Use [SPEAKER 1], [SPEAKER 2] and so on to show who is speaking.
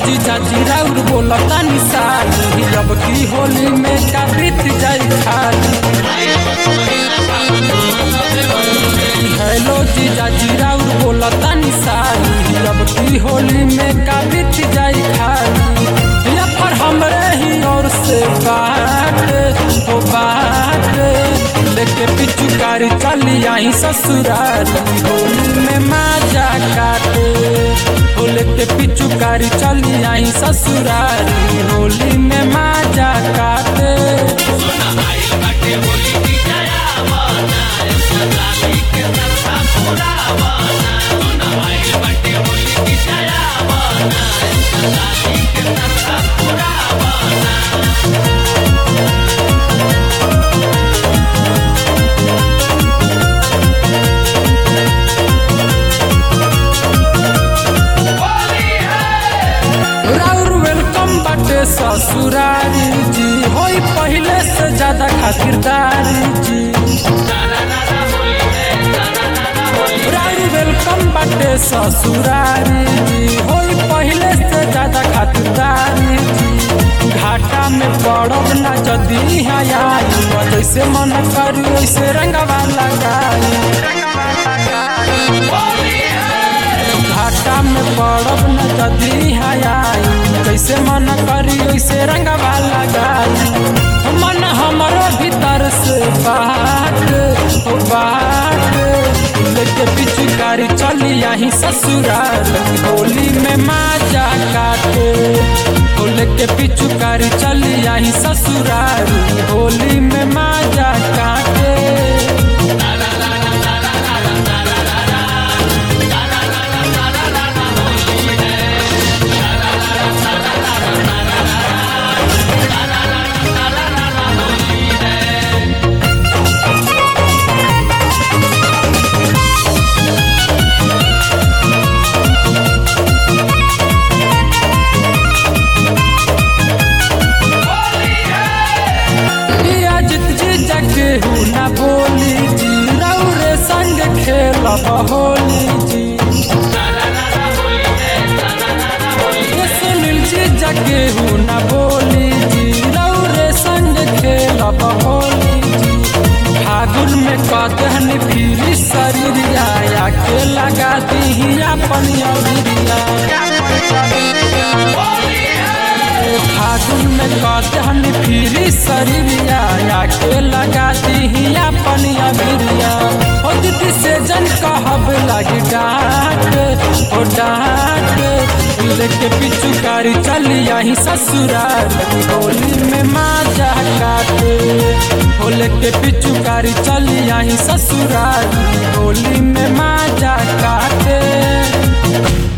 [SPEAKER 1] जीजा जीरा उर बोलता निशानी अब की होली में का बीत जाई खाली हेलो जीजा जीरा उर बोलता निशानी अब की होली में का बीत जाई खाली या पर हमरे ही और से बात हो बात लेके पिचुकारी चली आई ससुरारी होली में माजा काटे हो लेके पिचुकारी चली आई ससुरारी होली में माजा काटे राउर वेलकम बाटे ससुरारी जी होई पहले से ज्यादा खातिरदारी जी राउर वेलकम बाटे ससुरारी जी होई पहले से ज्यादा खातिरदारी जी घाटा में पड़ब ना जदी आई जैसे मन करू वैसे रंगवा लगाई घाटा में पड़ब न जदी आई जैसे मन करी वैसे रंगवा लगाई मन हमारो भीतर से बात हो बात लेके पिचुकारी चली आई ससुराल होली में माजा काटे हो लेके पिचुकारी चली आई ससुराल होली में माजा काटे पिया जित जी जगे हूँ ना बोली जी रौरे संग खेलब होली जी ये सुनील जी जगे हूँ ना बोली जी रौरे संग खेलब होली जी फागुन में कदहन फिरी शरीर आया के लगा दी अपन अबिरिया फागुन में कदहन फिरी शरीरिया या के लगा दी अपन अबिरिया ओ दीदी से जन कहब लगी डाक ओ डाक लेके पिचुकारी चली आई ससुराल होली में माजा काटे हो लेके पिचुकारी चली आई ससुराल होली में माजा काटे